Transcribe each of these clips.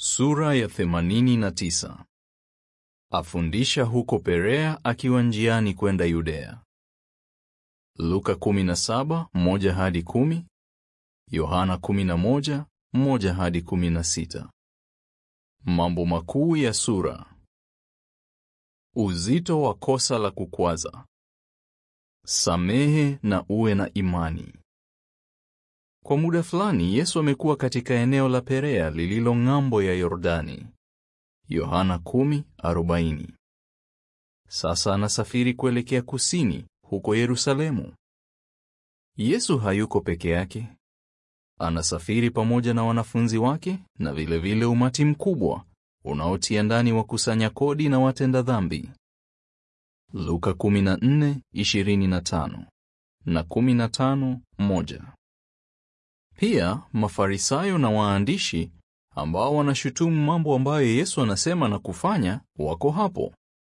Sura ya 89. Afundisha huko Perea akiwa njiani kwenda Yudea. Luka 17, moja hadi kumi, Yohana 11, moja hadi 16. Mambo makuu ya sura. Uzito wa kosa la kukwaza. Samehe na uwe na imani. Kwa muda fulani Yesu amekuwa katika eneo la Perea lililo ng'ambo ya Yordani. Yohana 10:40. Sasa anasafiri kuelekea kusini huko Yerusalemu. Yesu hayuko peke yake. Anasafiri pamoja na wanafunzi wake na vilevile vile umati mkubwa unaotia ndani wakusanya kodi na watenda dhambi. Luka 14:25 na 15:1. Pia Mafarisayo na waandishi ambao wanashutumu mambo ambayo Yesu anasema na kufanya wako hapo.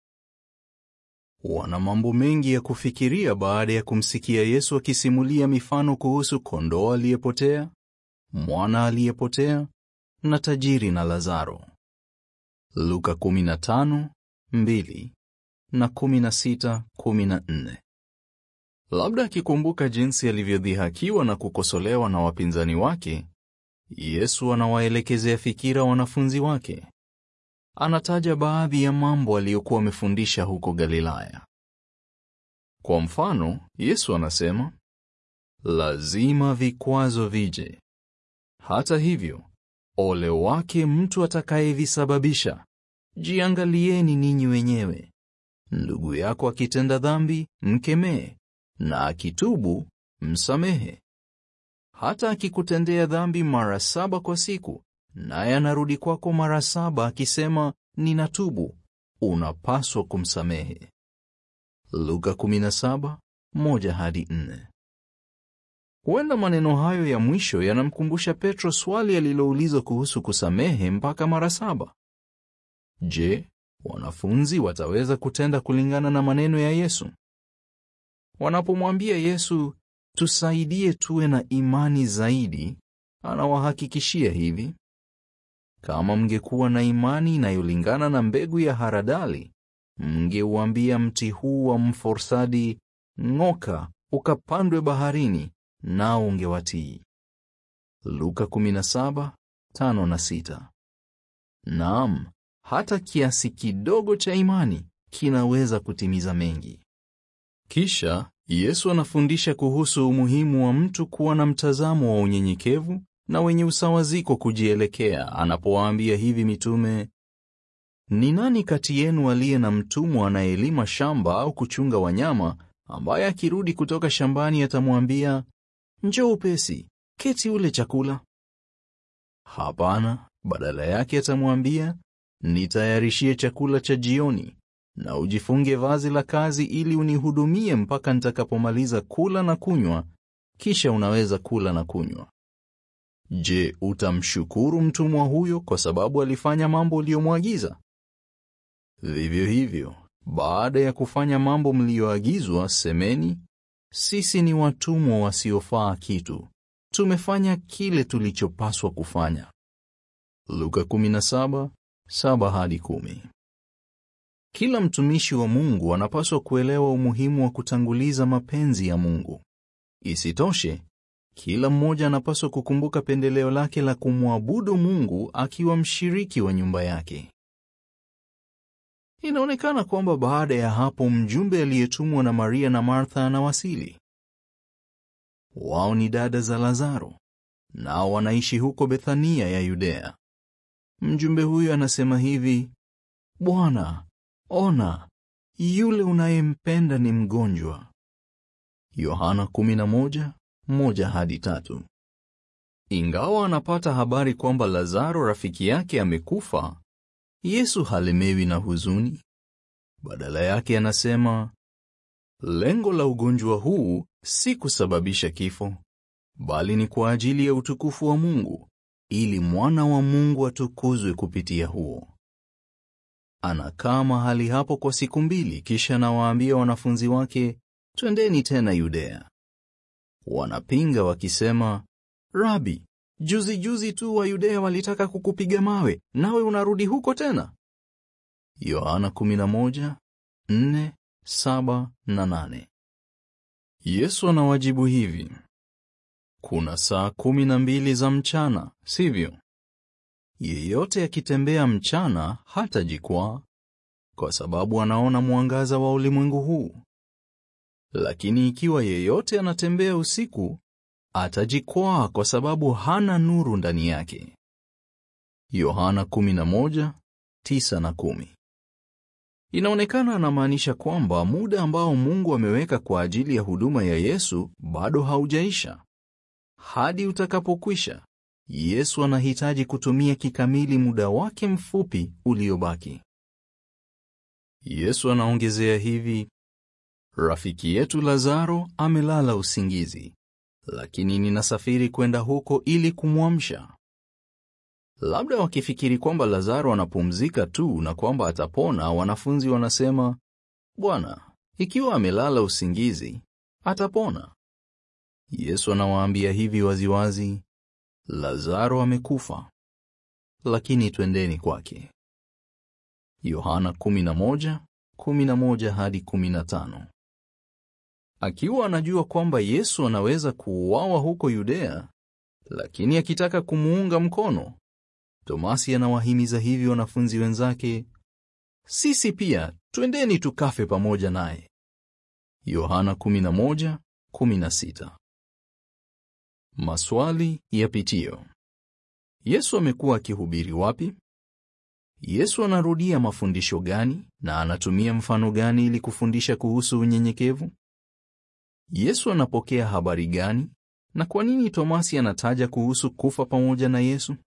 Wana mambo mengi ya kufikiria baada ya kumsikia Yesu akisimulia mifano kuhusu kondoo aliyepotea, mwana aliyepotea na tajiri na Lazaro. Luka 15:2 na 16:14. Labda akikumbuka jinsi alivyodhihakiwa na kukosolewa na wapinzani wake, Yesu anawaelekezea fikira wanafunzi wake. Anataja baadhi ya mambo aliyokuwa amefundisha huko Galilaya. Kwa mfano, Yesu anasema, lazima vikwazo vije. Hata hivyo, ole wake mtu atakayevisababisha. Jiangalieni ninyi wenyewe. Ndugu yako akitenda dhambi, mkemee, na akitubu, msamehe. Hata akikutendea dhambi mara saba kwa siku, naye anarudi kwako mara saba akisema ninatubu, unapaswa kumsamehe. Luka 17:1 hadi 4. Huenda maneno hayo ya mwisho yanamkumbusha Petro swali aliloulizwa kuhusu kusamehe mpaka mara saba. Je, wanafunzi wataweza kutenda kulingana na maneno ya Yesu? Wanapomwambia Yesu, tusaidie tuwe na imani zaidi, anawahakikishia hivi: kama mngekuwa na imani inayolingana na mbegu ya haradali, mngeuambia mti huu wa mforsadi, ng'oka ukapandwe baharini, nao ungewatii. Luka 17:5 na 6. Naam, hata kiasi kidogo cha imani kinaweza kutimiza mengi. Kisha Yesu anafundisha kuhusu umuhimu wa mtu kuwa na mtazamo wa unyenyekevu na wenye usawaziko kujielekea anapowaambia hivi mitume, ni nani kati yenu aliye na mtumwa anayelima shamba au kuchunga wanyama, ambaye akirudi kutoka shambani atamwambia, njoo upesi, keti ule chakula? Hapana, badala yake atamwambia, nitayarishie chakula cha jioni na ujifunge vazi la kazi ili unihudumie mpaka nitakapomaliza kula na kunywa, kisha unaweza kula na kunywa. Je, utamshukuru mtumwa huyo kwa sababu alifanya mambo uliyomwagiza? Vivyo hivyo, baada ya kufanya mambo mliyoagizwa, semeni, sisi ni watumwa wasiofaa kitu, tumefanya kile tulichopaswa kufanya. Luka 17:7 hadi 10. Kila mtumishi wa Mungu anapaswa kuelewa umuhimu wa kutanguliza mapenzi ya Mungu. Isitoshe, kila mmoja anapaswa kukumbuka pendeleo lake la kumwabudu Mungu akiwa mshiriki wa nyumba yake. Inaonekana kwamba baada ya hapo mjumbe aliyetumwa na Maria na Martha anawasili. Wao ni dada za Lazaro, nao wanaishi huko Bethania ya Yudea. Mjumbe huyo anasema hivi: Bwana, ona, yule unayempenda ni mgonjwa. Yohana 11:1 hadi 3. Ingawa anapata habari kwamba Lazaro rafiki yake amekufa, Yesu halemewi na huzuni. Badala yake anasema, lengo la ugonjwa huu si kusababisha kifo, bali ni kwa ajili ya utukufu wa Mungu, ili mwana wa Mungu atukuzwe kupitia huo. Anakaa mahali hapo kwa siku mbili, kisha anawaambia wanafunzi wake, twendeni tena Yudea. Wanapinga wakisema, Rabi, Juzi juzi tu wa Yudea walitaka kukupiga mawe, nawe unarudi huko tena? Yohana 11:4, 7 na 8. Yesu anawajibu hivi: kuna saa kumi na mbili za mchana, sivyo? Yeyote akitembea mchana hatajikwaa, kwa sababu anaona mwangaza wa ulimwengu huu. Lakini ikiwa yeyote anatembea usiku, atajikwaa kwa sababu hana nuru ndani yake. Yohana 11:9 na 10. Inaonekana anamaanisha kwamba muda ambao Mungu ameweka kwa ajili ya huduma ya Yesu bado haujaisha. Hadi utakapokwisha, Yesu anahitaji kutumia kikamili muda wake mfupi uliobaki. Yesu anaongezea hivi: Rafiki yetu Lazaro amelala usingizi, lakini ninasafiri kwenda huko ili kumwamsha. Labda wakifikiri kwamba Lazaro anapumzika tu na kwamba atapona, wanafunzi wanasema, Bwana, ikiwa amelala usingizi, atapona. Yesu anawaambia hivi waziwazi, Lazaro amekufa, lakini twendeni kwake. Yohana 11:11 hadi 15. Akiwa anajua kwamba Yesu anaweza kuuawa huko Yudea, lakini akitaka kumuunga mkono, Tomasi anawahimiza hivi wanafunzi wenzake, sisi pia twendeni tukafe pamoja naye. Yohana 11:16. Maswali ya pitio. Yesu amekuwa akihubiri wapi? Yesu anarudia mafundisho gani na anatumia mfano gani ili kufundisha kuhusu unyenyekevu? Yesu anapokea habari gani na kwa nini Tomasi anataja kuhusu kufa pamoja na Yesu?